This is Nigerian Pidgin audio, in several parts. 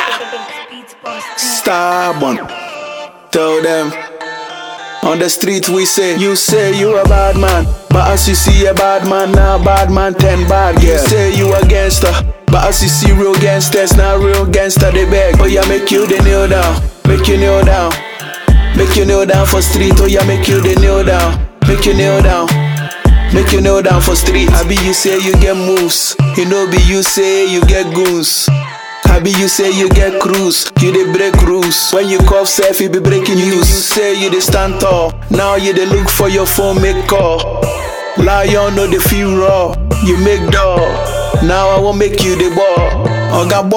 Stubborn. Tell them. On the street we say, you say you a bad man. But as you see a bad man now, bad man ten bad girl. You say you a gangster. But as you see real gangsters now, real gangster they beg. Oh yeah, make you the kneel down. Make you kneel down. Make you kneel down for street. Oh yeah, make you the kneel down. Make you kneel down. Make you kneel down for street. I be you say you get moves. You know be you say you get goons. I be you say you get cruise, you dey break rules. When you cough self, you be breaking news. You say you dey stand tall, now you dey look for your phone, make call. Lion no dey feel raw, you make door. Now I won't make you the ball. Oga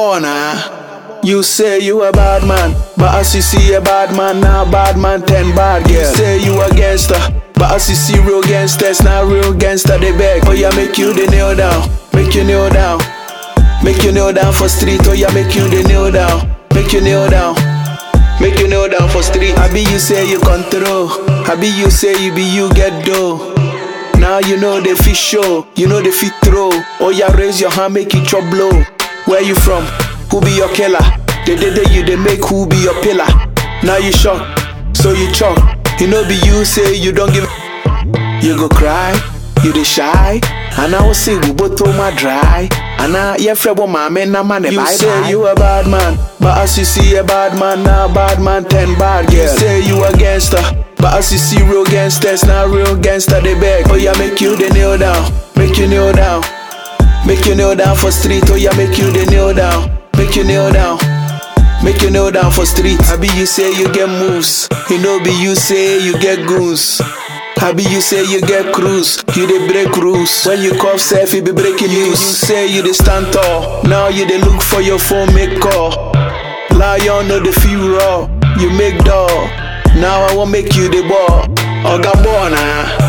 Bona, you say you a bad man, but as you see a bad man now, bad man ten bad girl. You say you a gangster, but as you see real gangsters now, real gangster they beg. Oh yeah, make you the kneel down, make you kneel down. Make you kneel down for street, oh yeah, make you the kneel down. Make you kneel down. Make you kneel down for street. I be you say you control. I be you say you be you get dough. Now you know the fish show, you know the fit throw. Oh yeah, raise your hand, make it chop blow. Where you from? Who be your killer? The day day you they make who be your pillar. Now you shock, so you chop. You know be you say you don't give. You go cry, you dey shy. And I will say we both my dry. And I yeah frebo mama na man You say you a bad man, but as you see a bad man now bad man ten bad girl. You say you a gangster, but as you see real gangsters now real gangster they beg. Oh yeah, make you the kneel down, make you kneel down, make you kneel down for street. Oh yeah, make you the kneel down, make you kneel down. Make you kneel down for street. I be you say you get moves. You know be you say you get goons. I be you say you get cruise. You dey break rules. When you cough self, you be breaking news. You say you dey stand tall. Now you dey look for your phone, make call. Lion no dey feel raw. You make door. Now I won't make you the ball. Oga Bona.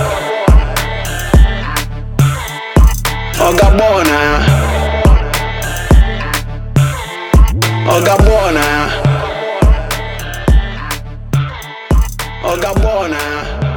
Oga Bona. Oga Bona. Oga Bona.